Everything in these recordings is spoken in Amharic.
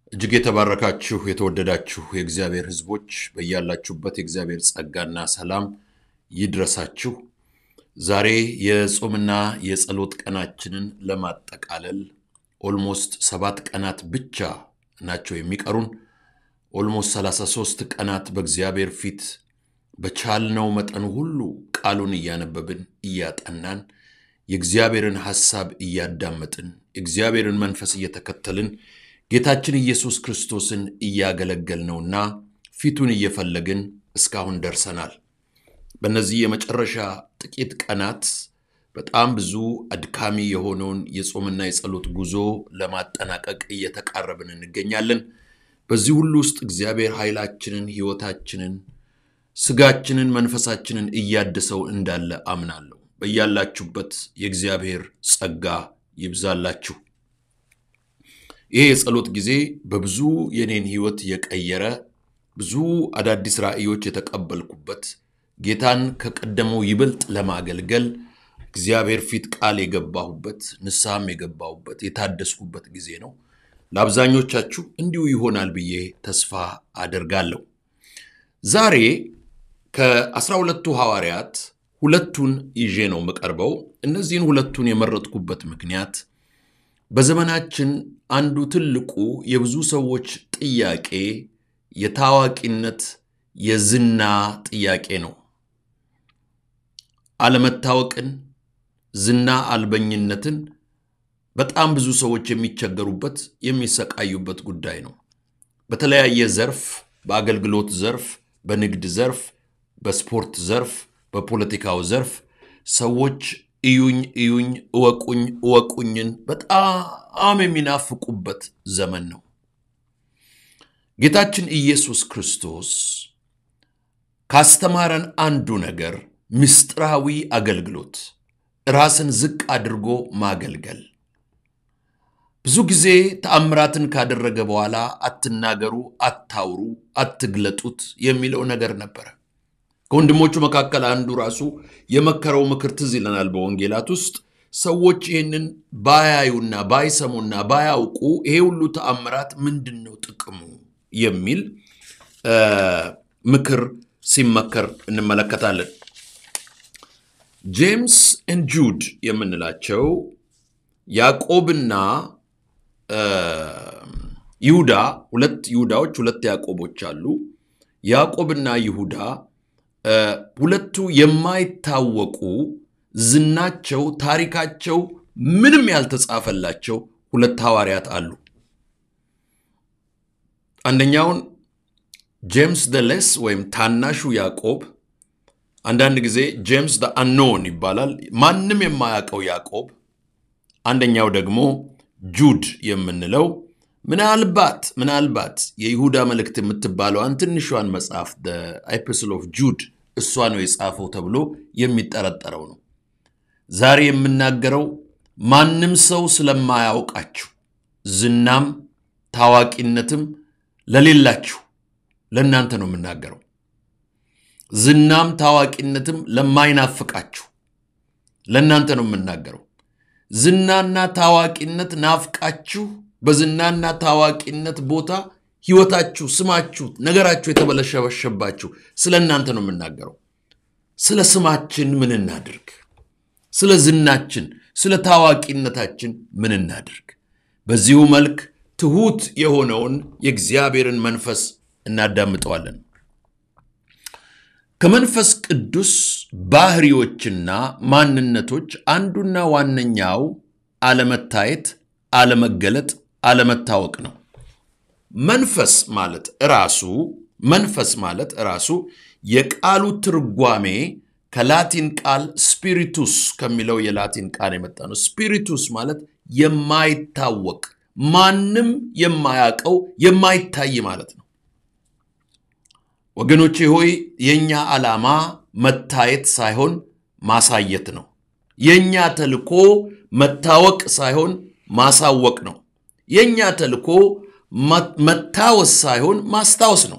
እጅግ የተባረካችሁ የተወደዳችሁ የእግዚአብሔር ሕዝቦች በያላችሁበት የእግዚአብሔር ጸጋና ሰላም ይድረሳችሁ። ዛሬ የጾምና የጸሎት ቀናችንን ለማጠቃለል ኦልሞስት ሰባት ቀናት ብቻ ናቸው የሚቀሩን። ኦልሞስት 33 ቀናት በእግዚአብሔር ፊት በቻልነው መጠን ሁሉ ቃሉን እያነበብን እያጠናን የእግዚአብሔርን ሐሳብ እያዳመጥን የእግዚአብሔርን መንፈስ እየተከተልን ጌታችን ኢየሱስ ክርስቶስን እያገለገልነውና ፊቱን እየፈለግን እስካሁን ደርሰናል። በእነዚህ የመጨረሻ ጥቂት ቀናት በጣም ብዙ አድካሚ የሆነውን የጾምና የጸሎት ጉዞ ለማጠናቀቅ እየተቃረብን እንገኛለን። በዚህ ሁሉ ውስጥ እግዚአብሔር ኃይላችንን፣ ሕይወታችንን፣ ስጋችንን፣ መንፈሳችንን እያድሰው እንዳለ አምናለሁ። በያላችሁበት የእግዚአብሔር ጸጋ ይብዛላችሁ። ይህ የጸሎት ጊዜ በብዙ የኔን ሕይወት የቀየረ ብዙ አዳዲስ ራእዮች የተቀበልኩበት ጌታን ከቀደመው ይበልጥ ለማገልገል እግዚአብሔር ፊት ቃል የገባሁበት ንስሐም የገባሁበት የታደስኩበት ጊዜ ነው። ለአብዛኞቻችሁ እንዲሁ ይሆናል ብዬ ተስፋ አደርጋለሁ። ዛሬ ከአስራ ሁለቱ ሐዋርያት ሁለቱን ይዤ ነው የምቀርበው። እነዚህን ሁለቱን የመረጥኩበት ምክንያት በዘመናችን አንዱ ትልቁ የብዙ ሰዎች ጥያቄ የታዋቂነት የዝና ጥያቄ ነው። አለመታወቅን፣ ዝና አልበኝነትን በጣም ብዙ ሰዎች የሚቸገሩበት የሚሰቃዩበት ጉዳይ ነው። በተለያየ ዘርፍ፣ በአገልግሎት ዘርፍ፣ በንግድ ዘርፍ፣ በስፖርት ዘርፍ፣ በፖለቲካው ዘርፍ ሰዎች እዩኝ እዩኝ እወቁኝ እወቁኝን በጣም የሚናፍቁበት ዘመን ነው። ጌታችን ኢየሱስ ክርስቶስ ካስተማረን አንዱ ነገር ምስጢራዊ አገልግሎት፣ ራስን ዝቅ አድርጎ ማገልገል። ብዙ ጊዜ ተአምራትን ካደረገ በኋላ አትናገሩ፣ አታውሩ፣ አትግለጡት የሚለው ነገር ነበረ። ከወንድሞቹ መካከል አንዱ ራሱ የመከረው ምክር ትዝ ይለናል። በወንጌላት ውስጥ ሰዎች ይህንን ባያዩና ባይሰሙና ባያውቁ ይሄ ሁሉ ተአምራት ምንድን ነው ጥቅሙ የሚል ምክር ሲመከር እንመለከታለን። ጄምስ ኤንድ ጁድ የምንላቸው ያዕቆብና ይሁዳ ሁለት ይሁዳዎች ሁለት ያዕቆቦች አሉ። ያዕቆብና ይሁዳ ሁለቱ የማይታወቁ ዝናቸው፣ ታሪካቸው ምንም ያልተጻፈላቸው ሁለት ሐዋርያት አሉ። አንደኛውን ጄምስ ደ ሌስ ወይም ታናሹ ያዕቆብ፣ አንዳንድ ጊዜ ጄምስ ደ አኖን ይባላል፣ ማንም የማያውቀው ያዕቆብ። አንደኛው ደግሞ ጁድ የምንለው ምናልባት ምናልባት የይሁዳ መልእክት የምትባለዋን ትንሿን መጽሐፍ ኤፒስል ኦፍ ጁድ እሷ ነው የጻፈው ተብሎ የሚጠረጠረው ነው። ዛሬ የምናገረው ማንም ሰው ስለማያውቃችሁ ዝናም ታዋቂነትም ለሌላችሁ ለእናንተ ነው የምናገረው። ዝናም ታዋቂነትም ለማይናፍቃችሁ ለእናንተ ነው የምናገረው። ዝናና ታዋቂነት ናፍቃችሁ በዝናና ታዋቂነት ቦታ ሕይወታችሁ፣ ስማችሁ፣ ነገራችሁ የተበለሸበሸባችሁ ስለ እናንተ ነው የምናገረው። ስለ ስማችን ምን እናድርግ? ስለ ዝናችን፣ ስለ ታዋቂነታችን ምን እናድርግ? በዚሁ መልክ ትሑት የሆነውን የእግዚአብሔርን መንፈስ እናዳምጠዋለን። ከመንፈስ ቅዱስ ባህሪዎችና ማንነቶች አንዱና ዋነኛው አለመታየት፣ አለመገለጥ፣ አለመታወቅ ነው። መንፈስ ማለት ራሱ መንፈስ ማለት ራሱ የቃሉ ትርጓሜ ከላቲን ቃል ስፒሪቱስ ከሚለው የላቲን ቃል የመጣ ነው። ስፒሪቱስ ማለት የማይታወቅ ማንም የማያውቀው የማይታይ ማለት ነው። ወገኖቼ ሆይ የእኛ ዓላማ መታየት ሳይሆን ማሳየት ነው። የእኛ ተልኮ መታወቅ ሳይሆን ማሳወቅ ነው። የእኛ ተልኮ መታወስ ሳይሆን ማስታወስ ነው።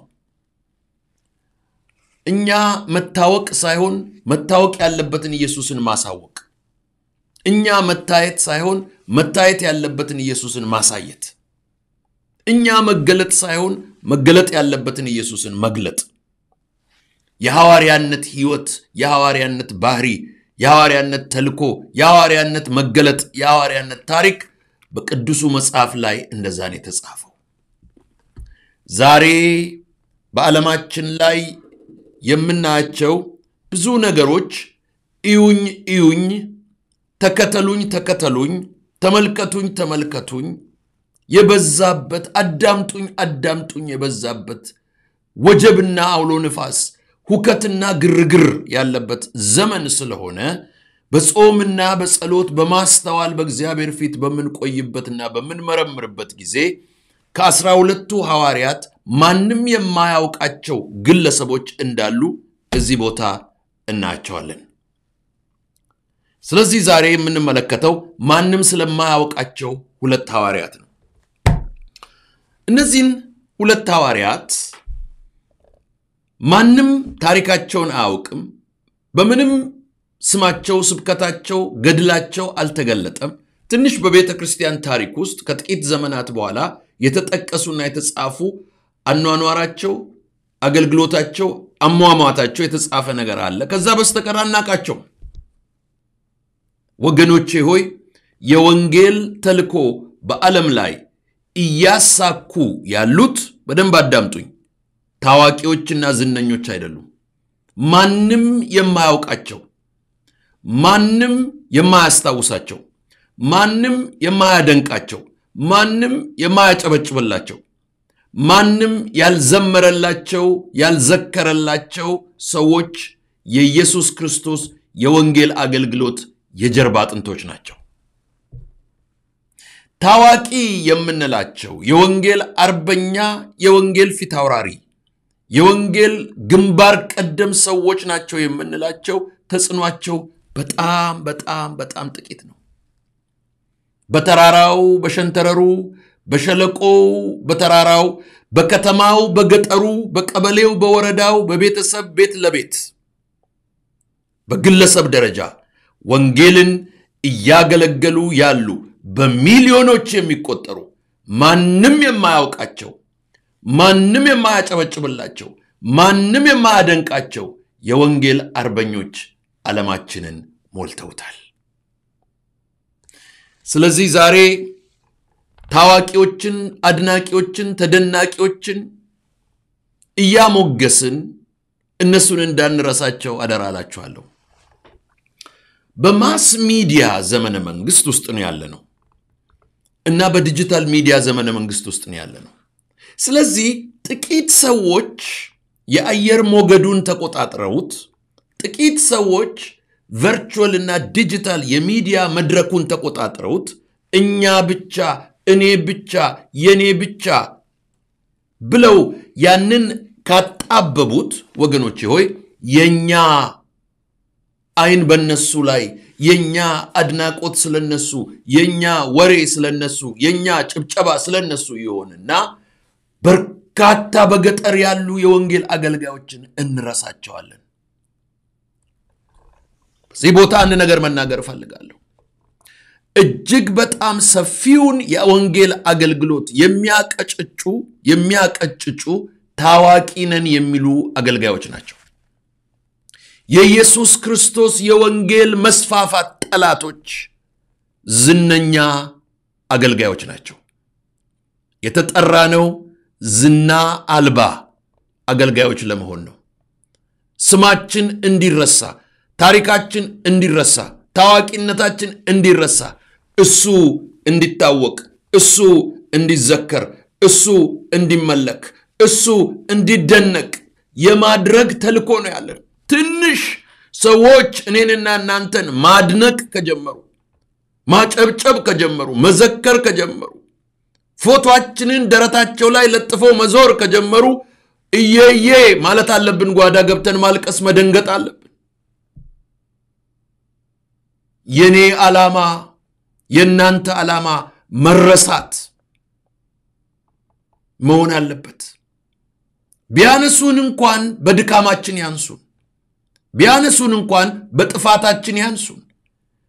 እኛ መታወቅ ሳይሆን መታወቅ ያለበትን ኢየሱስን ማሳወቅ፣ እኛ መታየት ሳይሆን መታየት ያለበትን ኢየሱስን ማሳየት። እኛ መገለጥ ሳይሆን መገለጥ ያለበትን ኢየሱስን መግለጥ የሐዋርያነት ህይወት፣ የሐዋርያነት ባህሪ፣ የሐዋርያነት ተልኮ፣ የሐዋርያነት መገለጥ፣ የሐዋርያነት ታሪክ በቅዱሱ መጽሐፍ ላይ እንደዛ ነው የተጻፈው። ዛሬ በዓለማችን ላይ የምናያቸው ብዙ ነገሮች እዩኝ እዩኝ፣ ተከተሉኝ ተከተሉኝ፣ ተመልከቱኝ ተመልከቱኝ የበዛበት አዳምጡኝ አዳምጡኝ የበዛበት ወጀብና አውሎ ንፋስ ሁከትና ግርግር ያለበት ዘመን ስለሆነ በጾምና በጸሎት በማስተዋል በእግዚአብሔር ፊት በምንቆይበትና በምንመረምርበት ጊዜ ከአስራ ሁለቱ ሐዋርያት ማንም የማያውቃቸው ግለሰቦች እንዳሉ እዚህ ቦታ እናያቸዋለን። ስለዚህ ዛሬ የምንመለከተው ማንም ስለማያውቃቸው ሁለት ሐዋርያት ነው። እነዚህን ሁለት ሐዋርያት ማንም ታሪካቸውን አያውቅም። በምንም ስማቸው፣ ስብከታቸው፣ ገድላቸው አልተገለጠም። ትንሽ በቤተ ክርስቲያን ታሪክ ውስጥ ከጥቂት ዘመናት በኋላ የተጠቀሱና የተጻፉ አኗኗራቸው፣ አገልግሎታቸው፣ አሟሟታቸው የተጻፈ ነገር አለ። ከዛ በስተቀር አናቃቸው። ወገኖቼ ሆይ የወንጌል ተልኮ በዓለም ላይ እያሳኩ ያሉት በደንብ አዳምጡኝ፣ ታዋቂዎችና ዝነኞች አይደሉም። ማንም የማያውቃቸው፣ ማንም የማያስታውሳቸው፣ ማንም የማያደንቃቸው፣ ማንም የማያጨበጭብላቸው፣ ማንም ያልዘመረላቸው፣ ያልዘከረላቸው ሰዎች የኢየሱስ ክርስቶስ የወንጌል አገልግሎት የጀርባ አጥንቶች ናቸው። ታዋቂ የምንላቸው የወንጌል አርበኛ፣ የወንጌል ፊት አውራሪ፣ የወንጌል ግንባር ቀደም ሰዎች ናቸው የምንላቸው ተጽዕኗቸው በጣም በጣም በጣም ጥቂት ነው። በተራራው፣ በሸንተረሩ፣ በሸለቆው፣ በተራራው፣ በከተማው፣ በገጠሩ፣ በቀበሌው፣ በወረዳው፣ በቤተሰብ ቤት ለቤት በግለሰብ ደረጃ ወንጌልን እያገለገሉ ያሉ በሚሊዮኖች የሚቆጠሩ ማንም የማያውቃቸው ማንም የማያጨበጭብላቸው ማንም የማያደንቃቸው የወንጌል አርበኞች ዓለማችንን ሞልተውታል። ስለዚህ ዛሬ ታዋቂዎችን፣ አድናቂዎችን፣ ተደናቂዎችን እያሞገስን እነሱን እንዳንረሳቸው አደራ እላችኋለሁ። በማስ ሚዲያ ዘመነ መንግስት ውስጥ ነው ያለ ነው እና በዲጂታል ሚዲያ ዘመነ መንግስት ውስጥ ነው ያለ ነው። ስለዚህ ጥቂት ሰዎች የአየር ሞገዱን ተቆጣጥረውት፣ ጥቂት ሰዎች ቨርቹዋል እና ዲጂታል የሚዲያ መድረኩን ተቆጣጥረውት እኛ ብቻ፣ እኔ ብቻ፣ የኔ ብቻ ብለው ያንን ካጣበቡት ወገኖቼ ሆይ የኛ አይን በነሱ ላይ የኛ አድናቆት ስለነሱ የኛ ወሬ ስለነሱ የኛ ጭብጨባ ስለነሱ ይሆንና በርካታ በገጠር ያሉ የወንጌል አገልጋዮችን እንረሳቸዋለን። በዚህ ቦታ አንድ ነገር መናገር እፈልጋለሁ። እጅግ በጣም ሰፊውን የወንጌል አገልግሎት የሚያቀጭጩ የሚያቀጭጩ ታዋቂ ነን የሚሉ አገልጋዮች ናቸው። የኢየሱስ ክርስቶስ የወንጌል መስፋፋት ጠላቶች ዝነኛ አገልጋዮች ናቸው። የተጠራነው ዝና አልባ አገልጋዮች ለመሆን ነው። ስማችን እንዲረሳ፣ ታሪካችን እንዲረሳ፣ ታዋቂነታችን እንዲረሳ፣ እሱ እንዲታወቅ፣ እሱ እንዲዘከር፣ እሱ እንዲመለክ፣ እሱ እንዲደነቅ የማድረግ ተልእኮ ነው ያለን። ትንሽ ሰዎች እኔንና እናንተን ማድነቅ ከጀመሩ፣ ማጨብጨብ ከጀመሩ፣ መዘከር ከጀመሩ፣ ፎቶአችንን ደረታቸው ላይ ለጥፈው መዞር ከጀመሩ እየዬ ማለት አለብን። ጓዳ ገብተን ማልቀስ፣ መደንገጥ አለብን። የኔ ዓላማ የእናንተ ዓላማ መረሳት መሆን አለበት። ቢያነሱን እንኳን በድካማችን ያንሱን። ቢያነሱን እንኳን በጥፋታችን ያንሱን።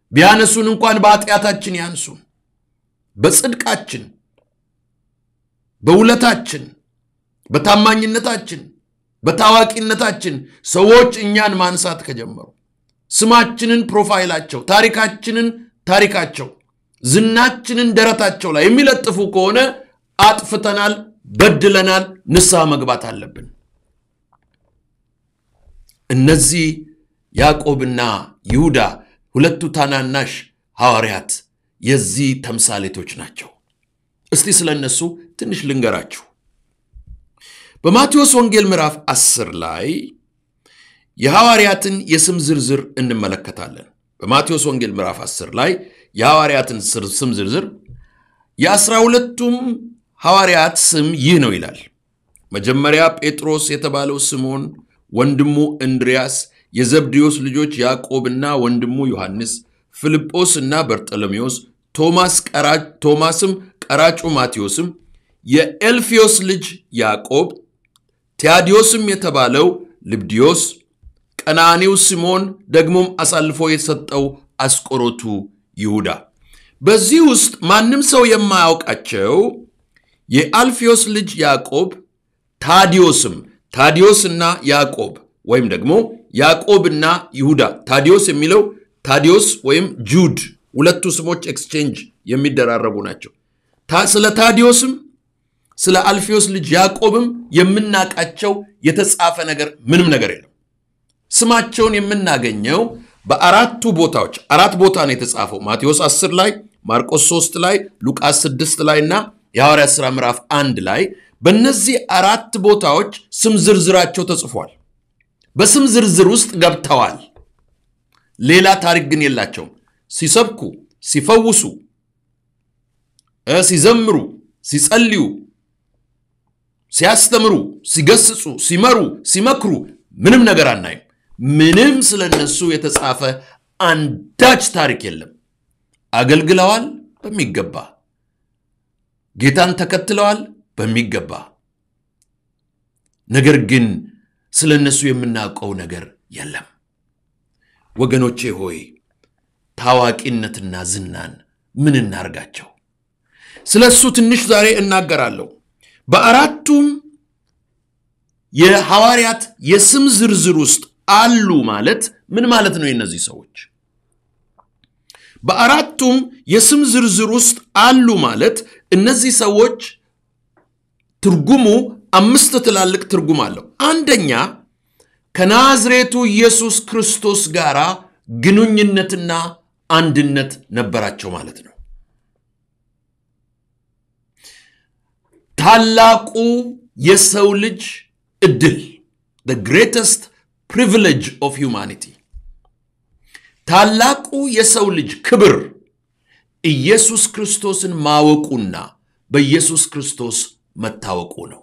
ቢያነሱን እንኳን በኃጢአታችን ያንሱን። በጽድቃችን በውለታችን፣ በታማኝነታችን፣ በታዋቂነታችን ሰዎች እኛን ማንሳት ከጀመሩ ስማችንን ፕሮፋይላቸው፣ ታሪካችንን ታሪካቸው፣ ዝናችንን ደረታቸው ላይ የሚለጥፉ ከሆነ አጥፍተናል፣ በድለናል፣ ንስሐ መግባት አለብን። እነዚህ ያዕቆብና ይሁዳ ሁለቱ ታናናሽ ሐዋርያት የዚህ ተምሳሌቶች ናቸው። እስቲ ስለ እነሱ ትንሽ ልንገራችሁ። በማቴዎስ ወንጌል ምዕራፍ 10 ላይ የሐዋርያትን የስም ዝርዝር እንመለከታለን። በማቴዎስ ወንጌል ምዕራፍ 10 ላይ የሐዋርያትን ስም ዝርዝር የአስራ ሁለቱም ሐዋርያት ስም ይህ ነው ይላል። መጀመሪያ ጴጥሮስ የተባለው ስምዖን፣ ወንድሙ እንድርያስ፣ የዘብዴዎስ ልጆች ያዕቆብና ወንድሙ ዮሐንስ፣ ፊልጶስ እና በርጠሎሜዎስ፣ ቶማስም ቀራጩ ማቴዎስም፣ የኤልፊዮስ ልጅ ያዕቆብ፣ ቲያዲዮስም የተባለው ልብዲዮስ፣ ቀናኔው ስምዖን፣ ደግሞም አሳልፎ የሰጠው አስቆሮቱ ይሁዳ። በዚህ ውስጥ ማንም ሰው የማያውቃቸው የአልፊዮስ ልጅ ያዕቆብ፣ ታዲዮስም ታዲዮስና ያዕቆብ ወይም ደግሞ ያዕቆብና ይሁዳ። ታዲዮስ የሚለው ታዲዮስ ወይም ጁድ ሁለቱ ስሞች ኤክስቼንጅ የሚደራረጉ ናቸው። ስለ ታዲዮስም ስለ አልፊዮስ ልጅ ያዕቆብም የምናውቃቸው የተጻፈ ነገር ምንም ነገር የለም። ስማቸውን የምናገኘው በአራቱ ቦታዎች አራት ቦታ ነው የተጻፈው። ማቴዎስ 10 ላይ፣ ማርቆስ 3 ላይ፣ ሉቃስ 6 ላይ እና የሐዋርያት ሥራ ምዕራፍ አንድ ላይ በእነዚህ አራት ቦታዎች ስም ዝርዝራቸው ተጽፏል። በስም ዝርዝር ውስጥ ገብተዋል። ሌላ ታሪክ ግን የላቸውም። ሲሰብኩ፣ ሲፈውሱ፣ ሲዘምሩ፣ ሲጸልዩ፣ ሲያስተምሩ፣ ሲገስጹ፣ ሲመሩ፣ ሲመክሩ ምንም ነገር አናይም። ምንም ስለ እነሱ የተጻፈ አንዳች ታሪክ የለም። አገልግለዋል በሚገባ ጌታን ተከትለዋል በሚገባ ነገር ግን ስለ እነሱ የምናውቀው ነገር የለም። ወገኖቼ ሆይ ታዋቂነትና ዝናን ምን እናርጋቸው? ስለ እሱ ትንሽ ዛሬ እናገራለሁ። በአራቱም የሐዋርያት የስም ዝርዝር ውስጥ አሉ ማለት ምን ማለት ነው? የእነዚህ ሰዎች በአራቱም የስም ዝርዝር ውስጥ አሉ ማለት እነዚህ ሰዎች ትርጉሙ አምስት ትላልቅ ትርጉም አለው። አንደኛ ከናዝሬቱ ኢየሱስ ክርስቶስ ጋር ግንኙነትና አንድነት ነበራቸው ማለት ነው። ታላቁ የሰው ልጅ እድል the greatest privilege of humanity ታላቁ የሰው ልጅ ክብር ኢየሱስ ክርስቶስን ማወቁና በኢየሱስ ክርስቶስ መታወቁ ነው።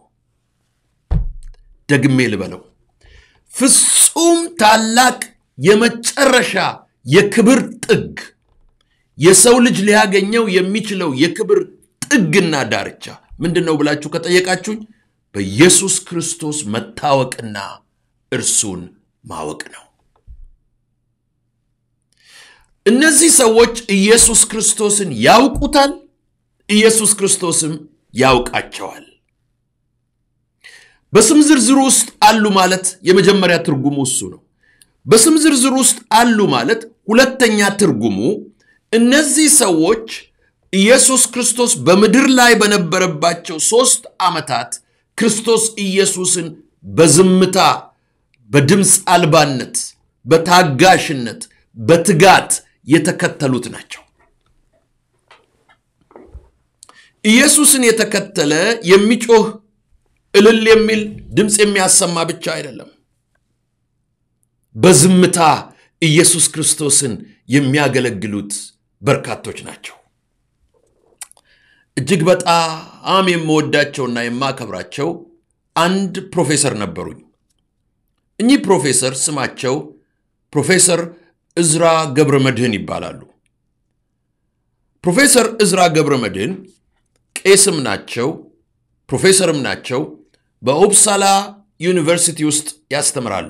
ደግሜ ልበለው፣ ፍጹም ታላቅ የመጨረሻ የክብር ጥግ የሰው ልጅ ሊያገኘው የሚችለው የክብር ጥግና ዳርቻ ምንድን ነው ብላችሁ ከጠየቃችሁኝ በኢየሱስ ክርስቶስ መታወቅና እርሱን ማወቅ ነው። እነዚህ ሰዎች ኢየሱስ ክርስቶስን ያውቁታል፣ ኢየሱስ ክርስቶስም ያውቃቸዋል። በስም ዝርዝሩ ውስጥ አሉ ማለት የመጀመሪያ ትርጉሙ እሱ ነው። በስም ዝርዝሩ ውስጥ አሉ ማለት ሁለተኛ ትርጉሙ እነዚህ ሰዎች ኢየሱስ ክርስቶስ በምድር ላይ በነበረባቸው ሦስት ዓመታት ክርስቶስ ኢየሱስን በዝምታ፣ በድምፅ አልባነት፣ በታጋሽነት፣ በትጋት የተከተሉት ናቸው። ኢየሱስን የተከተለ የሚጮህ እልል የሚል ድምፅ የሚያሰማ ብቻ አይደለም። በዝምታ ኢየሱስ ክርስቶስን የሚያገለግሉት በርካቶች ናቸው። እጅግ በጣም የምወዳቸውና የማከብራቸው አንድ ፕሮፌሰር ነበሩኝ። እኚህ ፕሮፌሰር ስማቸው ፕሮፌሰር እዝራ ገብረ መድህን ይባላሉ። ፕሮፌሰር እዝራ ገብረ መድህን ቄስም ናቸው፣ ፕሮፌሰርም ናቸው። በኦፕሳላ ዩኒቨርሲቲ ውስጥ ያስተምራሉ።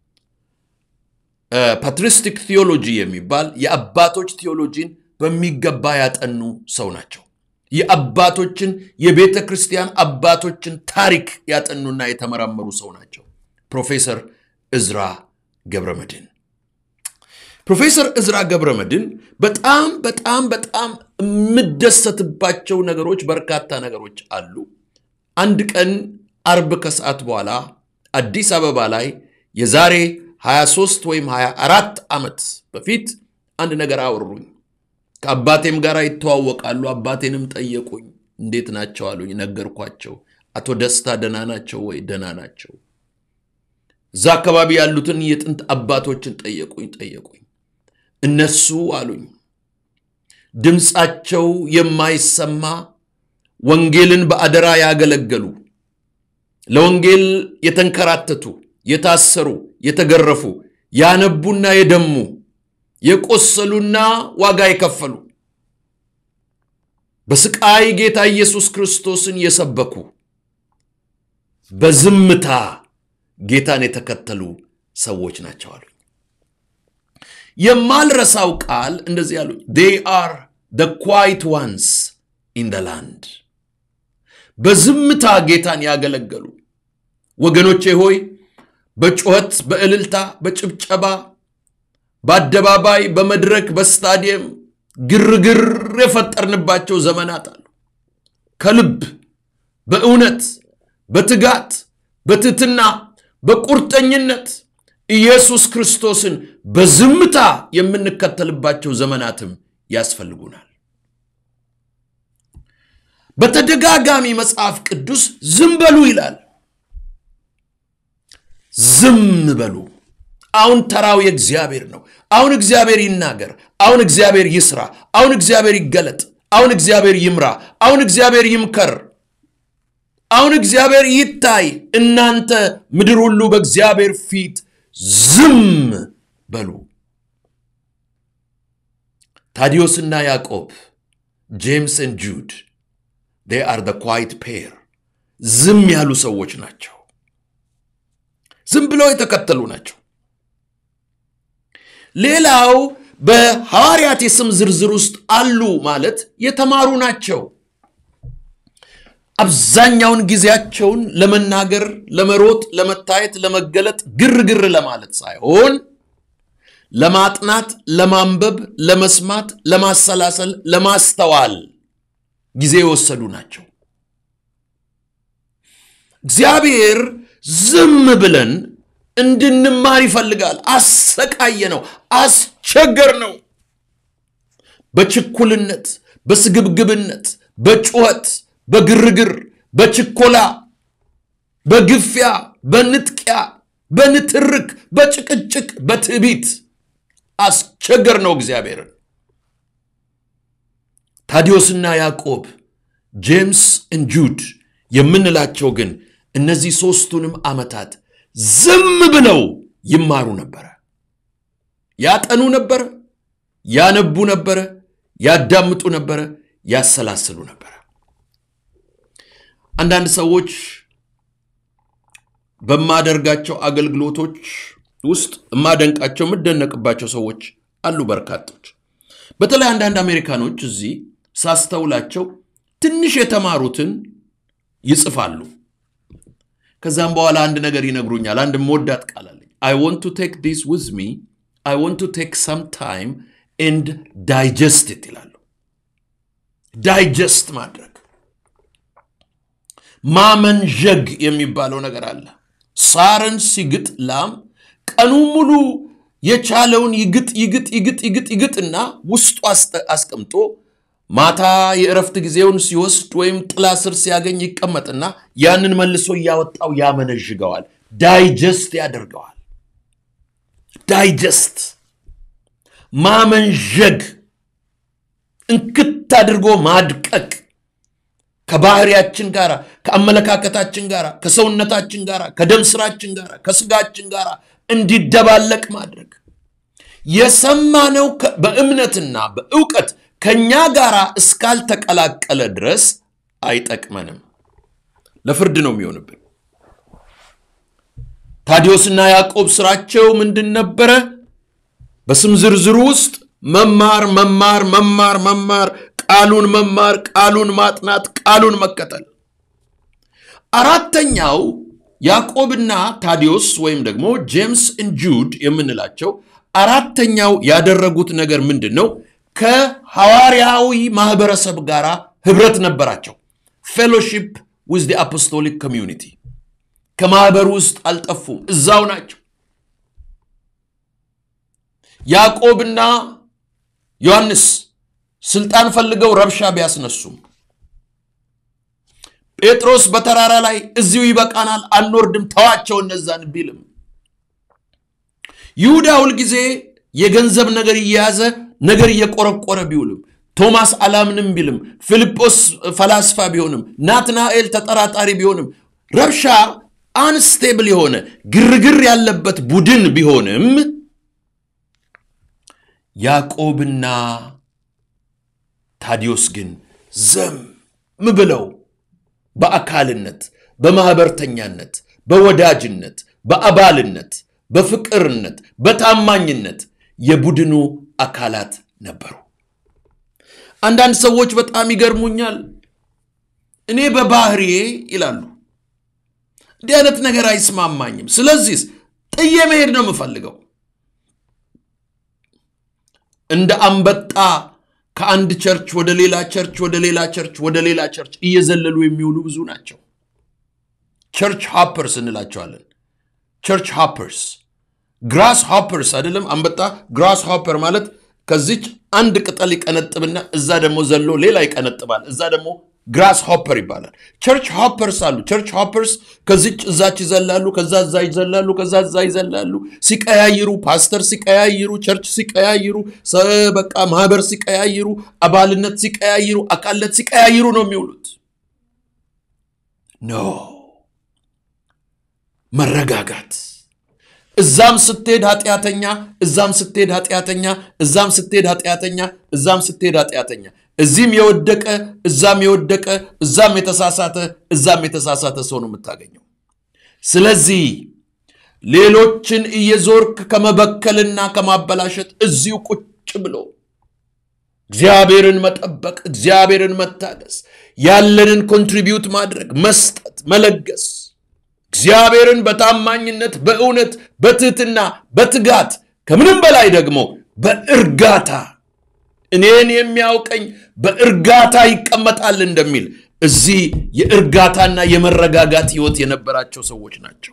ፓትሪስቲክ ቴዎሎጂ የሚባል የአባቶች ቴዎሎጂን በሚገባ ያጠኑ ሰው ናቸው። የአባቶችን የቤተ ክርስቲያን አባቶችን ታሪክ ያጠኑና የተመራመሩ ሰው ናቸው። ፕሮፌሰር እዝራ ገብረ መድኅን ፕሮፌሰር እዝራ ገብረ መድኅን በጣም በጣም በጣም የምደሰትባቸው ነገሮች በርካታ ነገሮች አሉ። አንድ ቀን አርብ ከሰዓት በኋላ አዲስ አበባ ላይ የዛሬ 23 ወይም 24 ዓመት በፊት አንድ ነገር አወሩኝ። ከአባቴም ጋር ይተዋወቃሉ። አባቴንም ጠየቁኝ። እንዴት ናቸው አሉኝ። ነገርኳቸው። አቶ ደስታ ደህና ናቸው ወይ? ደህና ናቸው። እዛ አካባቢ ያሉትን የጥንት አባቶችን ጠየቁኝ ጠየቁኝ። እነሱ አሉኝ ድምፃቸው የማይሰማ ወንጌልን በአደራ ያገለገሉ ለወንጌል የተንከራተቱ፣ የታሰሩ፣ የተገረፉ፣ ያነቡና የደሙ የቆሰሉና ዋጋ የከፈሉ በስቃይ ጌታ ኢየሱስ ክርስቶስን የሰበኩ በዝምታ ጌታን የተከተሉ ሰዎች ናቸው አሉኝ። የማልረሳው ቃል እንደዚህ አሉኝ። ዴይ አር ደ ኳይት ዋንስ ኢን ደ ላንድ በዝምታ ጌታን ያገለገሉ ወገኖቼ ሆይ በጩኸት፣ በእልልታ፣ በጭብጨባ፣ በአደባባይ፣ በመድረክ፣ በስታዲየም ግርግር የፈጠርንባቸው ዘመናት አሉ። ከልብ በእውነት በትጋት በትህትና በቁርጠኝነት ኢየሱስ ክርስቶስን በዝምታ የምንከተልባቸው ዘመናትም ያስፈልጉናል። በተደጋጋሚ መጽሐፍ ቅዱስ ዝም በሉ ይላል። ዝም በሉ። አሁን ተራው የእግዚአብሔር ነው። አሁን እግዚአብሔር ይናገር። አሁን እግዚአብሔር ይስራ። አሁን እግዚአብሔር ይገለጥ። አሁን እግዚአብሔር ይምራ። አሁን እግዚአብሔር ይምከር። አሁን እግዚአብሔር ይታይ። እናንተ ምድር ሁሉ በእግዚአብሔር ፊት ዝም በሉ። ታዲዮስና ያዕቆብ ጄምስ ን ጁድ ዴይ አር ደ ኳይት ፔር ዝም ያሉ ሰዎች ናቸው። ዝም ብለው የተከተሉ ናቸው። ሌላው በሐዋርያት የስም ዝርዝር ውስጥ አሉ ማለት የተማሩ ናቸው። አብዛኛውን ጊዜያቸውን ለመናገር፣ ለመሮጥ፣ ለመታየት፣ ለመገለጥ፣ ግርግር ለማለት ሳይሆን ለማጥናት፣ ለማንበብ፣ ለመስማት፣ ለማሰላሰል፣ ለማስተዋል ጊዜ የወሰዱ ናቸው። እግዚአብሔር ዝም ብለን እንድንማር ይፈልጋል። አሰቃየ ነው፣ አስቸገር ነው። በችኩልነት፣ በስግብግብነት፣ በጩኸት፣ በግርግር፣ በችኮላ፣ በግፊያ፣ በንጥቂያ፣ በንትርክ፣ በጭቅጭቅ፣ በትዕቢት አስቸገር ነው እግዚአብሔርን። ታዲዮስና ያዕቆብ ጄምስ ን ጁድ የምንላቸው ግን እነዚህ ሦስቱንም ዓመታት ዝም ብለው ይማሩ ነበረ፣ ያጠኑ ነበረ፣ ያነቡ ነበረ፣ ያዳምጡ ነበረ፣ ያሰላስሉ ነበረ። አንዳንድ ሰዎች በማደርጋቸው አገልግሎቶች ውስጥ የማደንቃቸው የምደነቅባቸው ሰዎች አሉ በርካቶች። በተለይ አንዳንድ አሜሪካኖች እዚህ ሳስተውላቸው ትንሽ የተማሩትን ይጽፋሉ። ከዛም በኋላ አንድ ነገር ይነግሩኛል። አንድ መወዳት ቃል አለኝ። አይ ወንት ቱ ቴክ ዲስ ዊዝ ሚ አይ ወንት ቱ ቴክ ሰም ታይም ኤንድ ዳይጀስት ኢት ይላሉ። ዳይጀስት ማድረግ ማመንዠግ የሚባለው ነገር አለ። ሳርን ሲግጥ ላም ቀኑ ሙሉ የቻለውን ይግጥ ይግጥ ይግጥ ይግጥ ይግጥና ውስጡ አስቀምጦ ማታ የእረፍት ጊዜውን ሲወስድ ወይም ጥላ ስር ሲያገኝ ይቀመጥና ያንን መልሶ እያወጣው ያመነዥገዋል፣ ዳይጀስት ያደርገዋል። ዳይጀስት ማመንዠግ፣ እንክት አድርጎ ማድቀቅ ከባህሪያችን ጋር ከአመለካከታችን ጋር ከሰውነታችን ጋር ከደም ስራችን ጋር ከስጋችን ጋር እንዲደባለቅ ማድረግ የሰማነው በእምነትና በእውቀት ከእኛ ጋር እስካልተቀላቀለ ድረስ አይጠቅመንም። ለፍርድ ነው የሚሆንብን። ታዲዮስና ያዕቆብ ስራቸው ምንድን ነበረ? በስም ዝርዝሩ ውስጥ መማር መማር መማር መማር ቃሉን መማር፣ ቃሉን ማጥናት፣ ቃሉን መከተል። አራተኛው ያዕቆብና ታዲዮስ ወይም ደግሞ ጄምስ ን ጁድ የምንላቸው አራተኛው ያደረጉት ነገር ምንድን ነው? ከሐዋርያዊ ማህበረሰብ ጋር ህብረት ነበራቸው። ፌሎሺፕ ዊዝ ዲ አፖስቶሊክ ኮሚዩኒቲ ከማህበሩ ውስጥ አልጠፉም፣ እዛው ናቸው። ያዕቆብና ዮሐንስ ስልጣን ፈልገው ረብሻ ቢያስነሱም ጴጥሮስ በተራራ ላይ እዚሁ ይበቃናል፣ አንወርድም፣ ተዋቸው እነዛን ቢልም ይሁዳ ሁልጊዜ የገንዘብ ነገር እየያዘ ነገር እየቆረቆረ ቢውልም ቶማስ አላምንም ቢልም ፊልጶስ ፈላስፋ ቢሆንም ናትናኤል ተጠራጣሪ ቢሆንም ረብሻ አንስቴብል የሆነ ግርግር ያለበት ቡድን ቢሆንም ያዕቆብና ታዲዮስ ግን ዘም ብለው በአካልነት፣ በማኅበርተኛነት፣ በወዳጅነት፣ በአባልነት፣ በፍቅርነት፣ በታማኝነት የቡድኑ አካላት ነበሩ። አንዳንድ ሰዎች በጣም ይገርሙኛል። እኔ በባህሪዬ ይላሉ እንዲህ አይነት ነገር አይስማማኝም፣ ስለዚህ ጥዬ መሄድ ነው የምፈልገው። እንደ አንበጣ ከአንድ ቸርች ወደ ሌላ ቸርች ወደ ሌላ ቸርች ወደ ሌላ ቸርች እየዘለሉ የሚውሉ ብዙ ናቸው። ቸርች ሃፐርስ እንላቸዋለን። ቸርች ሃፐርስ ግራስ ሃፐርስ አይደለም። አንበጣ ግራስ ሃፐር ማለት ከዚች አንድ ቅጠል ይቀነጥብና እዛ ደግሞ ዘሎ ሌላ ይቀነጥባል። እዛ ደግሞ ግራስ ሆፐር ይባላል። ቸርች ሆፐርስ አሉ። ቸርች ሆፐርስ ከዚች እዛች ይዘላሉ፣ ከዛ እዛ ይዘላሉ፣ ከዛ እዛ ይዘላሉ። ሲቀያይሩ፣ ፓስተር ሲቀያይሩ፣ ቸርች ሲቀያይሩ፣ በቃ ማህበር ሲቀያይሩ፣ አባልነት ሲቀያይሩ፣ አካልነት ሲቀያይሩ ነው የሚውሉት። ኖ መረጋጋት እዛም ስትሄድ ኃጢአተኛ፣ እዛም ስትሄድ ኃጢአተኛ፣ እዛም ስትሄድ ኃጢአተኛ፣ እዛም ስትሄድ ኃጢአተኛ፣ እዚህም የወደቀ እዛም የወደቀ እዛም የተሳሳተ እዛም የተሳሳተ ሰው ነው የምታገኘው። ስለዚህ ሌሎችን እየዞርክ ከመበከልና ከማበላሸት እዚሁ ቁጭ ብሎ እግዚአብሔርን መጠበቅ፣ እግዚአብሔርን መታገስ፣ ያለንን ኮንትሪቢዩት ማድረግ፣ መስጠት፣ መለገስ እግዚአብሔርን በታማኝነት በእውነት በትህትና በትጋት ከምንም በላይ ደግሞ በእርጋታ እኔን የሚያውቀኝ በእርጋታ ይቀመጣል እንደሚል እዚህ የእርጋታና የመረጋጋት ህይወት የነበራቸው ሰዎች ናቸው።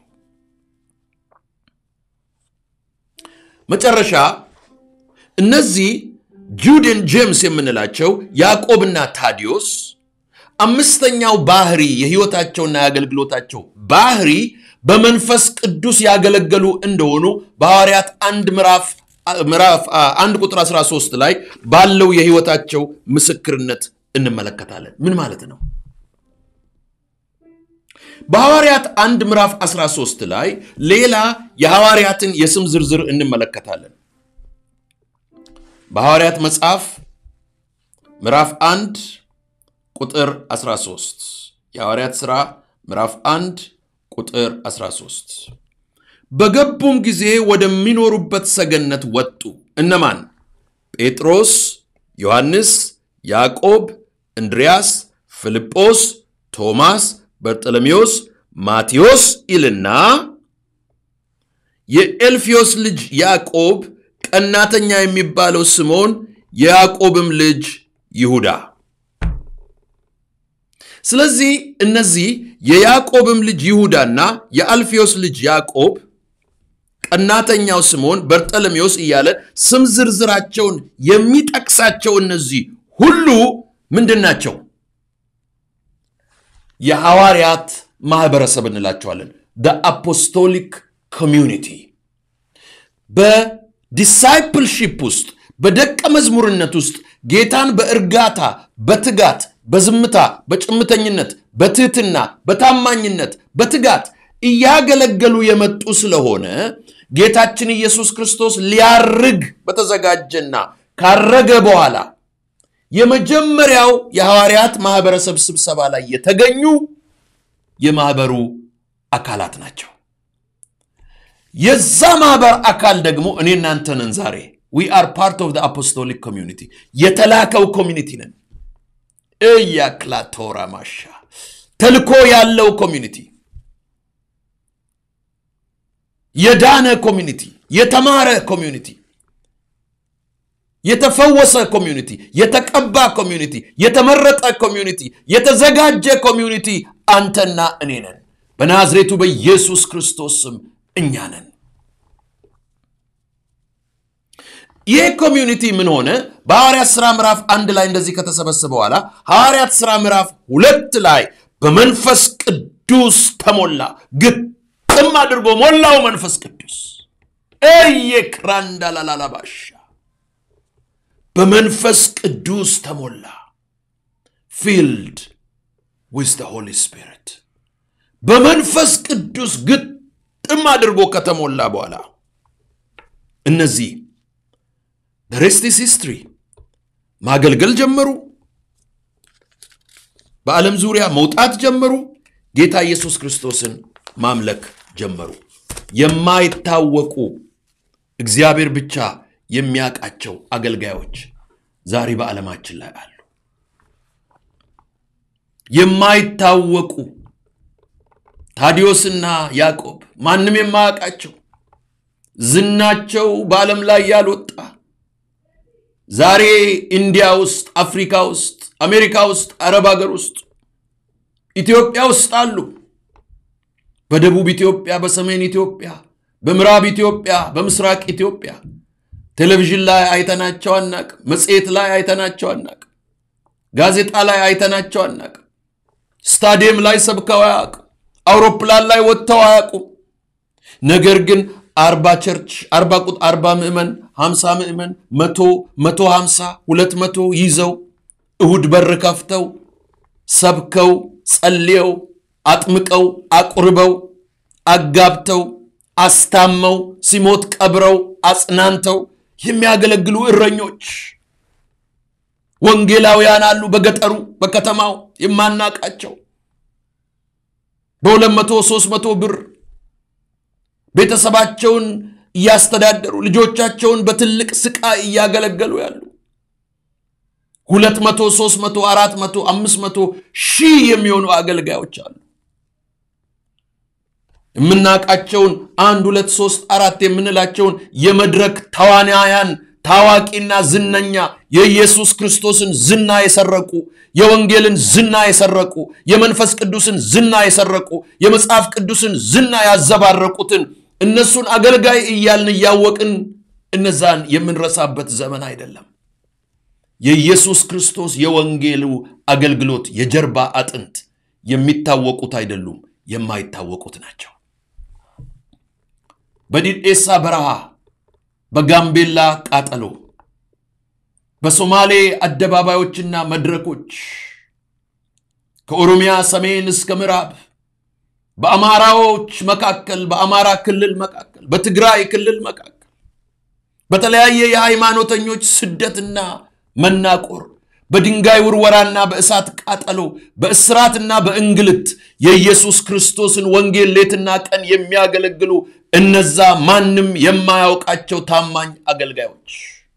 መጨረሻ እነዚህ ጁድን ጄምስ የምንላቸው ያዕቆብና ታዲዮስ አምስተኛው ባህሪ የህይወታቸውና የአገልግሎታቸው ባህሪ በመንፈስ ቅዱስ ያገለገሉ እንደሆኑ በሐዋርያት አንድ ምዕራፍ ምዕራፍ አንድ ቁጥር 13 ላይ ባለው የህይወታቸው ምስክርነት እንመለከታለን። ምን ማለት ነው? በሐዋርያት አንድ ምዕራፍ 13 ላይ ሌላ የሐዋርያትን የስም ዝርዝር እንመለከታለን። በሐዋርያት መጽሐፍ ምዕራፍ አንድ ቁጥር 13 የሐዋርያት ሥራ ምዕራፍ 1 ቁጥር 13 በገቡም ጊዜ ወደሚኖሩበት ሰገነት ወጡ። እነማን? ጴጥሮስ፣ ዮሐንስ፣ ያዕቆብ፣ እንድርያስ፣ ፊልጶስ፣ ቶማስ፣ በርጠለሜዎስ፣ ማቴዎስ ይልና የኤልፊዮስ ልጅ ያዕቆብ፣ ቀናተኛ የሚባለው ስምዖን፣ የያዕቆብም ልጅ ይሁዳ ስለዚህ እነዚህ የያዕቆብም ልጅ ይሁዳና የአልፌዎስ ልጅ ያዕቆብ፣ ቀናተኛው ስምዖን፣ በርጠለሜዎስ እያለ ስም ዝርዝራቸውን የሚጠቅሳቸው እነዚህ ሁሉ ምንድን ናቸው? የሐዋርያት ማህበረሰብ እንላቸዋለን። አፖስቶሊክ ኮሚዩኒቲ በዲሳይፕልሺፕ ውስጥ በደቀ መዝሙርነት ውስጥ ጌታን በእርጋታ በትጋት በዝምታ በጭምተኝነት በትህትና በታማኝነት በትጋት እያገለገሉ የመጡ ስለሆነ ጌታችን ኢየሱስ ክርስቶስ ሊያርግ በተዘጋጀና ካረገ በኋላ የመጀመሪያው የሐዋርያት ማህበረሰብ ስብሰባ ላይ የተገኙ የማህበሩ አካላት ናቸው። የዛ ማህበር አካል ደግሞ እኔ እናንተ ነን ዛሬ ዊ አር ፓርት ኦፍ አፖስቶሊክ ኮሚዩኒቲ የተላከው ኮሚኒቲ ነን። እያክላቶራ ማሻ ተልኮ ያለው ኮሚኒቲ፣ የዳነ ኮሚኒቲ፣ የተማረ ኮሚኒቲ፣ የተፈወሰ ኮሚኒቲ፣ የተቀባ ኮሚኒቲ፣ የተመረጠ ኮሚኒቲ፣ የተዘጋጀ ኮሚኒቲ አንተና እኔ ነን። በናዝሬቱ በኢየሱስ ክርስቶስ ስም እኛ ነን። ይህ ኮሚዩኒቲ ምን ሆነ? በሐዋርያት ሥራ ምዕራፍ አንድ ላይ እንደዚህ ከተሰበሰበ በኋላ ሐዋርያት ሥራ ምዕራፍ ሁለት ላይ በመንፈስ ቅዱስ ተሞላ። ግጥም አድርጎ ሞላው መንፈስ ቅዱስ እየክራንዳላላባሻ በመንፈስ ቅዱስ ተሞላ። ፊልድ ዊዝ ደ ሆሊ ስፒሪት በመንፈስ ቅዱስ ግጥም አድርጎ ከተሞላ በኋላ እነዚህ ሬስቲስ ሂስትሪ ማገልገል ጀመሩ። በዓለም ዙሪያ መውጣት ጀመሩ። ጌታ ኢየሱስ ክርስቶስን ማምለክ ጀመሩ። የማይታወቁ እግዚአብሔር ብቻ የሚያውቃቸው አገልጋዮች ዛሬ በዓለማችን ላይ አሉ። የማይታወቁ ታዲዮስና ያዕቆብ ማንም የማያውቃቸው ዝናቸው በዓለም ላይ ያልወጣ ዛሬ ኢንዲያ ውስጥ፣ አፍሪካ ውስጥ፣ አሜሪካ ውስጥ፣ አረብ ሀገር ውስጥ፣ ኢትዮጵያ ውስጥ አሉ። በደቡብ ኢትዮጵያ፣ በሰሜን ኢትዮጵያ፣ በምዕራብ ኢትዮጵያ፣ በምስራቅ ኢትዮጵያ ቴሌቪዥን ላይ አይተናቸው አናቅም። መጽሔት ላይ አይተናቸው አናቅም። ጋዜጣ ላይ አይተናቸው አናቅም። ስታዲየም ላይ ሰብከው አያውቁም። አውሮፕላን ላይ ወጥተው አያውቁም። ነገር ግን አርባ ቸርች አርባ ቁጥ አርባ ምዕመን ሀምሳ ምዕመን መቶ መቶ ሀምሳ ሁለት መቶ ይዘው እሁድ በር ከፍተው ሰብከው ጸልየው አጥምቀው አቁርበው አጋብተው አስታመው ሲሞት ቀብረው አጽናንተው የሚያገለግሉ እረኞች ወንጌላውያን አሉ። በገጠሩ በከተማው የማናቃቸው በሁለት መቶ ሶስት መቶ ብር ቤተሰባቸውን እያስተዳደሩ ልጆቻቸውን በትልቅ ስቃይ እያገለገሉ ያሉ ሁለት መቶ ሶስት መቶ አራት መቶ አምስት መቶ ሺህ የሚሆኑ አገልጋዮች አሉ። የምናውቃቸውን አንድ ሁለት ሶስት አራት የምንላቸውን የመድረክ ተዋናያን ታዋቂና ዝነኛ የኢየሱስ ክርስቶስን ዝና የሰረቁ የወንጌልን ዝና የሰረቁ የመንፈስ ቅዱስን ዝና የሰረቁ የመጽሐፍ ቅዱስን ዝና ያዘባረቁትን እነሱን አገልጋይ እያልን እያወቅን እነዛን የምንረሳበት ዘመን አይደለም። የኢየሱስ ክርስቶስ የወንጌሉ አገልግሎት የጀርባ አጥንት የሚታወቁት አይደሉም፣ የማይታወቁት ናቸው። በዲዴሳ በረሃ፣ በጋምቤላ ቃጠሎ፣ በሶማሌ አደባባዮችና መድረኮች፣ ከኦሮሚያ ሰሜን እስከ ምዕራብ፣ በአማራዎች መካከል፣ በአማራ ክልል መካከል፣ በትግራይ ክልል መካከል በተለያየ የሃይማኖተኞች ስደትና መናቆር በድንጋይ ውርወራና በእሳት ቃጠሎ በእስራትና በእንግልት የኢየሱስ ክርስቶስን ወንጌል ሌትና ቀን የሚያገለግሉ እነዛ ማንም የማያውቃቸው ታማኝ አገልጋዮች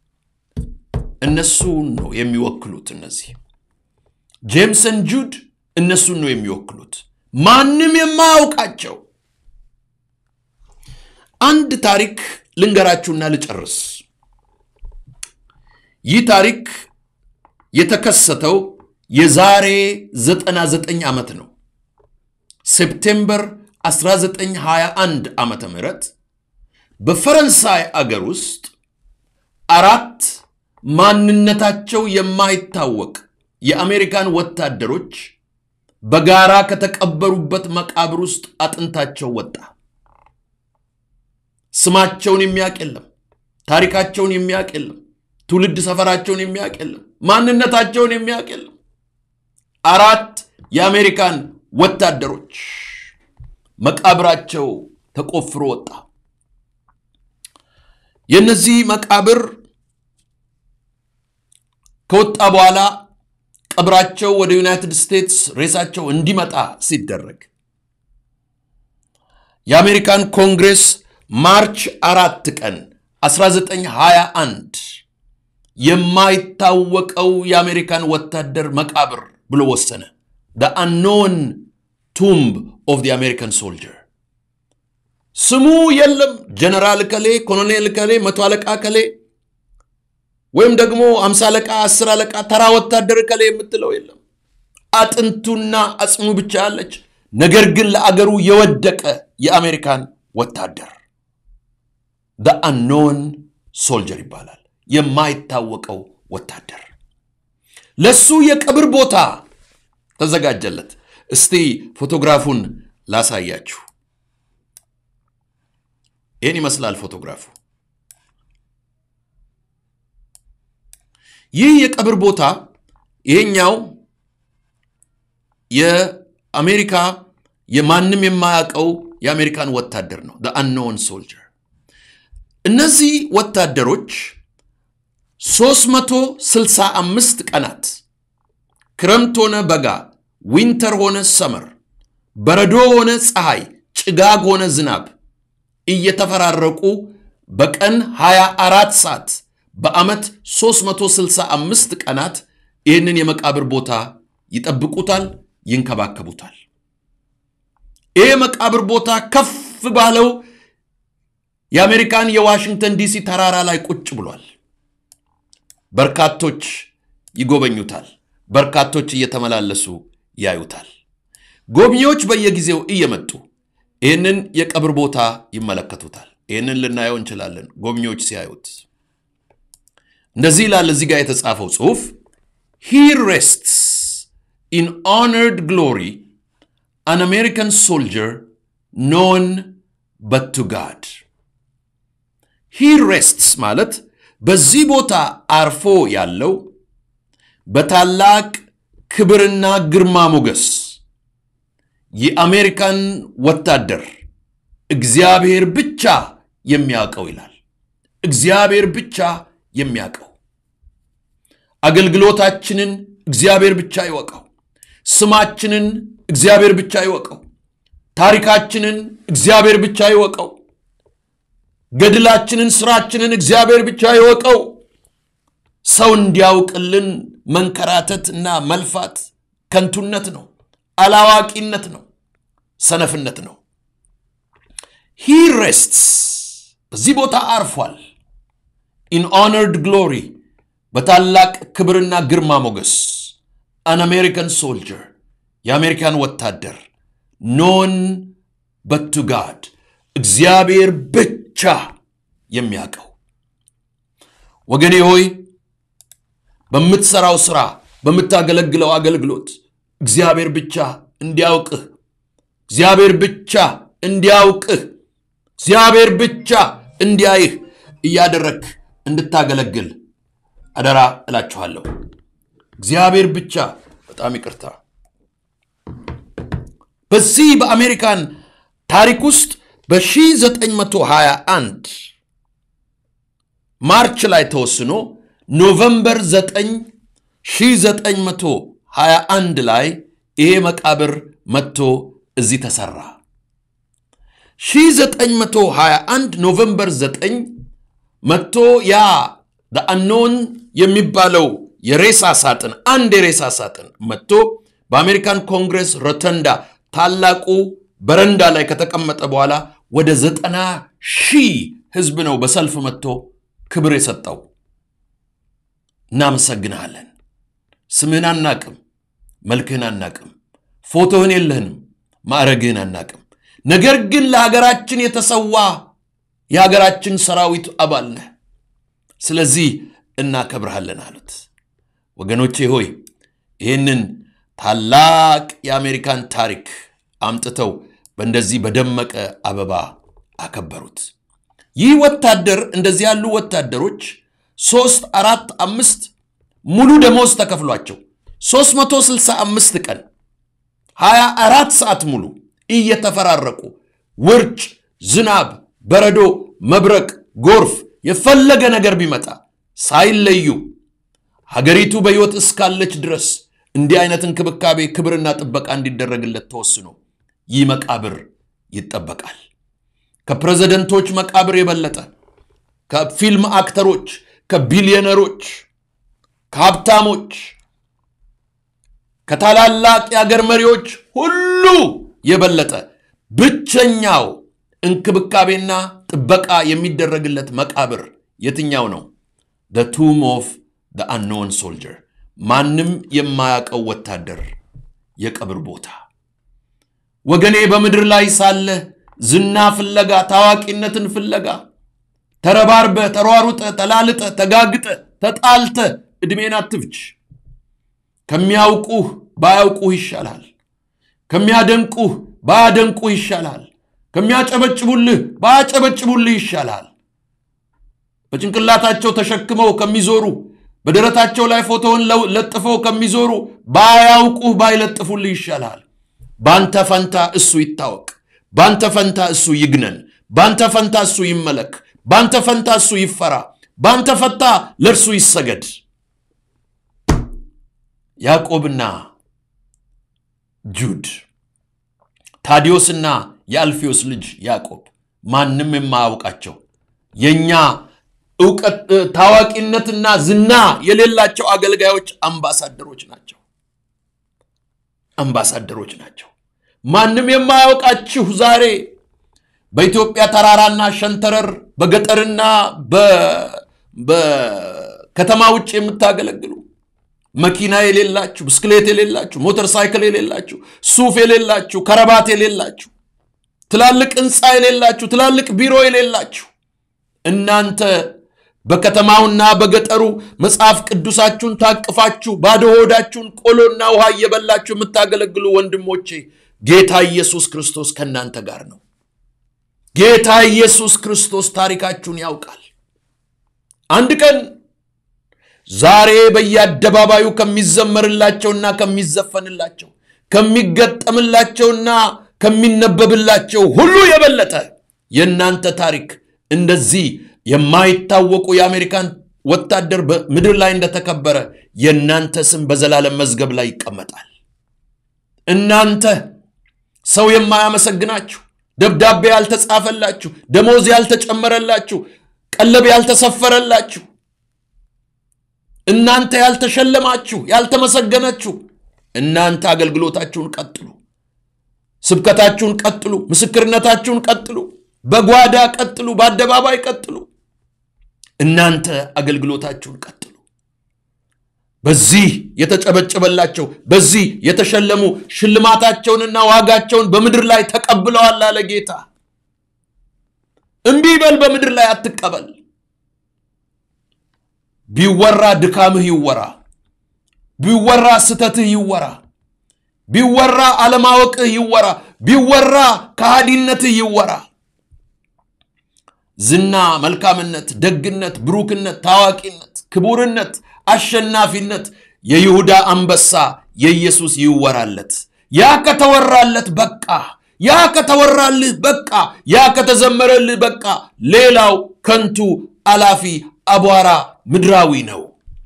እነሱን ነው የሚወክሉት። እነዚህ ጄምሰን ጁድ እነሱን ነው የሚወክሉት፣ ማንም የማያውቃቸው። አንድ ታሪክ ልንገራችሁና ልጨርስ። ይህ ታሪክ የተከሰተው የዛሬ 99 ዓመት ነው። ሴፕቴምበር 1921 ዓመተ ምህረት በፈረንሳይ አገር ውስጥ አራት ማንነታቸው የማይታወቅ የአሜሪካን ወታደሮች በጋራ ከተቀበሩበት መቃብር ውስጥ አጥንታቸው ወጣ። ስማቸውን የሚያውቅ የለም። ታሪካቸውን የሚያውቅ የለም። ትውልድ ሰፈራቸውን የሚያውቅ የለም። ማንነታቸውን የሚያውቅ የለም። አራት የአሜሪካን ወታደሮች መቃብራቸው ተቆፍሮ ወጣ። የነዚህ መቃብር ከወጣ በኋላ ቀብራቸው ወደ ዩናይትድ ስቴትስ ሬሳቸው እንዲመጣ ሲደረግ የአሜሪካን ኮንግሬስ ማርች አራት ቀን 1921 የማይታወቀው የአሜሪካን ወታደር መቃብር ብሎ ወሰነ። አንኖን ቱምብ ኦፍ አሜሪካን ሶልጀር ስሙ የለም። ጀነራል ከሌ፣ ኮሎኔል ከሌ፣ መቶ አለቃ ከሌ ወይም ደግሞ አምሳ አለቃ፣ አስር አለቃ፣ ተራ ወታደር ከሌ የምትለው የለም። አጥንቱና አጽሙ ብቻ ያለች ነገር ግን ለአገሩ የወደቀ የአሜሪካን ወታደር አንኖን ሶልጀር ይባላል። የማይታወቀው ወታደር ለሱ የቀብር ቦታ ተዘጋጀለት። እስቲ ፎቶግራፉን ላሳያችሁ። ይህን ይመስላል ፎቶግራፉ። ይህ የቀብር ቦታ ይሄኛው የአሜሪካ የማንም የማያውቀው የአሜሪካን ወታደር ነው። አንኖን ሶልጀር እነዚህ ወታደሮች 365 ቀናት ክረምት ሆነ በጋ፣ ዊንተር ሆነ ሰመር፣ በረዶ ሆነ ፀሐይ፣ ጭጋግ ሆነ ዝናብ እየተፈራረቁ በቀን 24 ሰዓት በዓመት 365 ቀናት ይህንን የመቃብር ቦታ ይጠብቁታል፣ ይንከባከቡታል። ይህ የመቃብር ቦታ ከፍ ባለው የአሜሪካን የዋሽንግተን ዲሲ ተራራ ላይ ቁጭ ብሏል። በርካቶች ይጎበኙታል። በርካቶች እየተመላለሱ ያዩታል። ጎብኚዎች በየጊዜው እየመጡ ይህንን የቀብር ቦታ ይመለከቱታል። ይህንን ልናየው እንችላለን። ጎብኚዎች ሲያዩት እንደዚህ ይላል እዚህ ጋር የተጻፈው ጽሑፍ ሂ ሬስትስ ኢን ሆነርድ ግሎሪ አን አሜሪካን ሶልጀር ኖን በት ቱ ጋድ ሂ ሬስትስ ማለት በዚህ ቦታ አርፎ ያለው በታላቅ ክብርና ግርማ ሞገስ የአሜሪካን ወታደር እግዚአብሔር ብቻ የሚያውቀው ይላል። እግዚአብሔር ብቻ የሚያውቀው አገልግሎታችንን እግዚአብሔር ብቻ ይወቀው። ስማችንን እግዚአብሔር ብቻ ይወቀው። ታሪካችንን እግዚአብሔር ብቻ ይወቀው። ገድላችንን፣ ስራችንን እግዚአብሔር ብቻ ይወቀው። ሰው እንዲያውቅልን መንከራተት እና መልፋት ከንቱነት ነው፣ አላዋቂነት ነው፣ ሰነፍነት ነው። ሂ ሬስትስ በዚህ ቦታ አርፏል። ኢን ሆነርድ ግሎሪ በታላቅ ክብርና ግርማ ሞገስ አን አሜሪካን ሶልጀር የአሜሪካን ወታደር ኖን በቱ ጋድ እግዚአብሔር ብቻ የሚያውቀው። ወገኔ ሆይ በምትሰራው ስራ፣ በምታገለግለው አገልግሎት እግዚአብሔር ብቻ እንዲያውቅህ እግዚአብሔር ብቻ እንዲያውቅህ እግዚአብሔር ብቻ እንዲያይህ እያደረግህ እንድታገለግል አደራ እላችኋለሁ። እግዚአብሔር ብቻ በጣም ይቅርታ። በዚህ በአሜሪካን ታሪክ ውስጥ በ1921 ማርች ላይ ተወስኖ ኖቨምበር 9 1921 ላይ ይሄ መቃብር መጥቶ እዚህ ተሰራ። 1921 ኖቨምበር 9 መጥቶ ያ አንኖን የሚባለው የሬሳ ሳጥን አንድ የሬሳ ሳጥን መጥቶ በአሜሪካን ኮንግረስ ሮተንዳ ታላቁ በረንዳ ላይ ከተቀመጠ በኋላ ወደ ዘጠና ሺህ ህዝብ ነው በሰልፍ መጥቶ ክብር የሰጠው። እናመሰግንሃለን። ስምህን አናቅም፣ መልክህን አናቅም፣ ፎቶህን የለህንም፣ ማዕረግህን አናቅም። ነገር ግን ለሀገራችን የተሰዋ የሀገራችን ሰራዊት አባል ነህ። ስለዚህ እናከብርሃለን አሉት። ወገኖቼ ሆይ ይህንን ታላቅ የአሜሪካን ታሪክ አምጥተው በእንደዚህ በደመቀ አበባ አከበሩት። ይህ ወታደር እንደዚህ ያሉ ወታደሮች ሶስት አራት አምስት ሙሉ ደሞዝ ተከፍሏቸው 365 ቀን 24 ሰዓት ሙሉ እየተፈራረቁ ውርጭ፣ ዝናብ፣ በረዶ፣ መብረቅ፣ ጎርፍ የፈለገ ነገር ቢመጣ ሳይለዩ ሀገሪቱ በሕይወት እስካለች ድረስ እንዲህ አይነት እንክብካቤ፣ ክብርና ጥበቃ እንዲደረግለት ተወስኖ ይህ መቃብር ይጠበቃል። ከፕሬዝደንቶች መቃብር የበለጠ ከፊልም አክተሮች፣ ከቢሊዮነሮች ከሀብታሞች ከታላላቅ የአገር መሪዎች ሁሉ የበለጠ ብቸኛው እንክብካቤና ጥበቃ የሚደረግለት መቃብር የትኛው ነው? the tomb of the unknown soldier ማንም የማያውቀው ወታደር የቀብር ቦታ። ወገኔ በምድር ላይ ሳለ ዝና ፍለጋ፣ ታዋቂነትን ፍለጋ ተረባርበ፣ ተሯሩጠ፣ ተላልጠ፣ ተጋግጠ፣ ተጣልተ ዕድሜን አትፍጅ። ከሚያውቁህ ባያውቁህ ይሻላል። ከሚያደንቁህ ባያደንቁህ ይሻላል። ከሚያጨበጭቡልህ ባያጨበጭቡልህ ይሻላል። በጭንቅላታቸው ተሸክመው ከሚዞሩ በደረታቸው ላይ ፎቶውን ለጥፈው ከሚዞሩ ባያውቁህ ባይለጥፉልህ ይሻላል። ባንተ ፈንታ እሱ ይታወቅ። ባንተ ፈንታ እሱ ይግነን። ባንተ ፈንታ እሱ ይመለክ። ባንተ ፈንታ እሱ ይፈራ። ባንተ ፈንታ ለእርሱ ይሰገድ። ያዕቆብና ጁድ ታዲዮስና የአልፌዎስ ልጅ ያዕቆብ ማንም የማያውቃቸው የእኛ እውቀት ታዋቂነትና ዝና የሌላቸው አገልጋዮች አምባሳደሮች ናቸው። አምባሳደሮች ናቸው። ማንም የማያውቃችሁ ዛሬ በኢትዮጵያ ተራራና ሸንተረር በገጠርና በከተማ ውጭ የምታገለግሉ መኪና የሌላችሁ፣ ብስክሌት የሌላችሁ፣ ሞተር ሳይክል የሌላችሁ፣ ሱፍ የሌላችሁ፣ ከረባት የሌላችሁ፣ ትላልቅ ህንፃ የሌላችሁ፣ ትላልቅ ቢሮ የሌላችሁ እናንተ በከተማውና በገጠሩ መጽሐፍ ቅዱሳችሁን ታቅፋችሁ ባዶ ሆዳችሁን ቆሎና ውሃ እየበላችሁ የምታገለግሉ ወንድሞቼ ጌታ ኢየሱስ ክርስቶስ ከእናንተ ጋር ነው። ጌታ ኢየሱስ ክርስቶስ ታሪካችሁን ያውቃል። አንድ ቀን ዛሬ በየአደባባዩ ከሚዘመርላቸውና ከሚዘፈንላቸው ከሚገጠምላቸውና ከሚነበብላቸው ሁሉ የበለጠ የእናንተ ታሪክ እንደዚህ የማይታወቁ የአሜሪካን ወታደር በምድር ላይ እንደተከበረ የእናንተ ስም በዘላለም መዝገብ ላይ ይቀመጣል። እናንተ ሰው የማያመሰግናችሁ፣ ደብዳቤ ያልተጻፈላችሁ፣ ደሞዝ ያልተጨመረላችሁ፣ ቀለብ ያልተሰፈረላችሁ፣ እናንተ ያልተሸለማችሁ፣ ያልተመሰገነችሁ፣ እናንተ አገልግሎታችሁን ቀጥሉ፣ ስብከታችሁን ቀጥሉ፣ ምስክርነታችሁን ቀጥሉ፣ በጓዳ ቀጥሉ፣ በአደባባይ ቀጥሉ። እናንተ አገልግሎታችሁን ቀጥሉ። በዚህ የተጨበጨበላቸው በዚህ የተሸለሙ ሽልማታቸውንና ዋጋቸውን በምድር ላይ ተቀብለዋል አለ ጌታ። እምቢ በል፣ በምድር ላይ አትቀበል። ቢወራ ድካምህ ይወራ፣ ቢወራ ስተትህ ይወራ፣ ቢወራ አለማወቅህ ይወራ፣ ቢወራ ከሃዲነትህ ይወራ። ዝና፣ መልካምነት፣ ደግነት፣ ብሩክነት፣ ታዋቂነት፣ ክቡርነት፣ አሸናፊነት የይሁዳ አንበሳ የኢየሱስ ይወራለት። ያ ከተወራለት በቃ፣ ያ ከተወራልህ በቃ፣ ያ ከተዘመረልህ በቃ። ሌላው ከንቱ አላፊ አቧራ ምድራዊ ነው።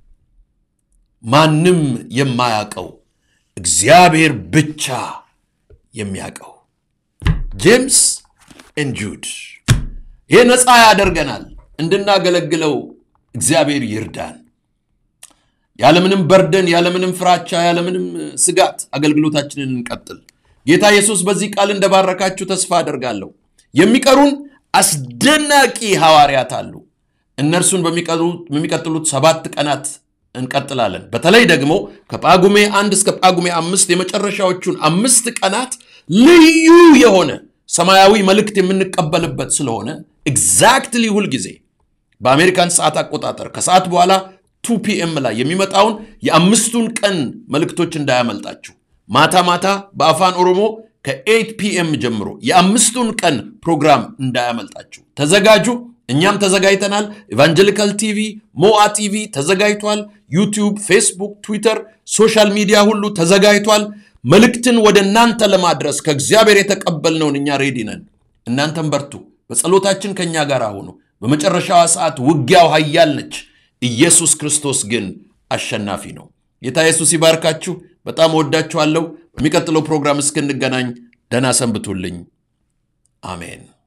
ማንም የማያውቀው እግዚአብሔር ብቻ የሚያውቀው ጄምስ ኤንድ ጁድ ይህ ነፃ ያደርገናል። እንድናገለግለው እግዚአብሔር ይርዳን። ያለምንም በርደን፣ ያለምንም ፍራቻ፣ ያለምንም ስጋት አገልግሎታችንን እንቀጥል። ጌታ ኢየሱስ በዚህ ቃል እንደባረካችሁ ተስፋ አደርጋለሁ። የሚቀሩን አስደናቂ ሐዋርያት አሉ። እነርሱን በሚቀጥሉት ሰባት ቀናት እንቀጥላለን። በተለይ ደግሞ ከጳጉሜ አንድ እስከ ጳጉሜ አምስት የመጨረሻዎቹን አምስት ቀናት ልዩ የሆነ ሰማያዊ መልእክት የምንቀበልበት ስለሆነ ኤግዛክትሊ ሁልጊዜ በአሜሪካን ሰዓት አቆጣጠር ከሰዓት በኋላ ቱ ፒኤም ላይ የሚመጣውን የአምስቱን ቀን መልእክቶች እንዳያመልጣችሁ። ማታ ማታ በአፋን ኦሮሞ ከኤይት ፒኤም ጀምሮ የአምስቱን ቀን ፕሮግራም እንዳያመልጣችሁ ተዘጋጁ። እኛም ተዘጋጅተናል። ኤቫንጀሊካል ቲቪ፣ ሞአ ቲቪ ተዘጋጅቷል። ዩቲዩብ፣ ፌስቡክ፣ ትዊተር፣ ሶሻል ሚዲያ ሁሉ ተዘጋጅቷል። መልእክትን ወደ እናንተ ለማድረስ ከእግዚአብሔር የተቀበልነውን እኛ ሬዲ ነን። እናንተም በርቱ፣ በጸሎታችን ከእኛ ጋር ሁኑ። በመጨረሻዋ ሰዓት ውጊያው ኃያል ነች። ኢየሱስ ክርስቶስ ግን አሸናፊ ነው። ጌታ ኢየሱስ ይባርካችሁ። በጣም እወዳችኋለሁ። በሚቀጥለው ፕሮግራም እስክንገናኝ ደህና ሰንብቱልኝ። አሜን።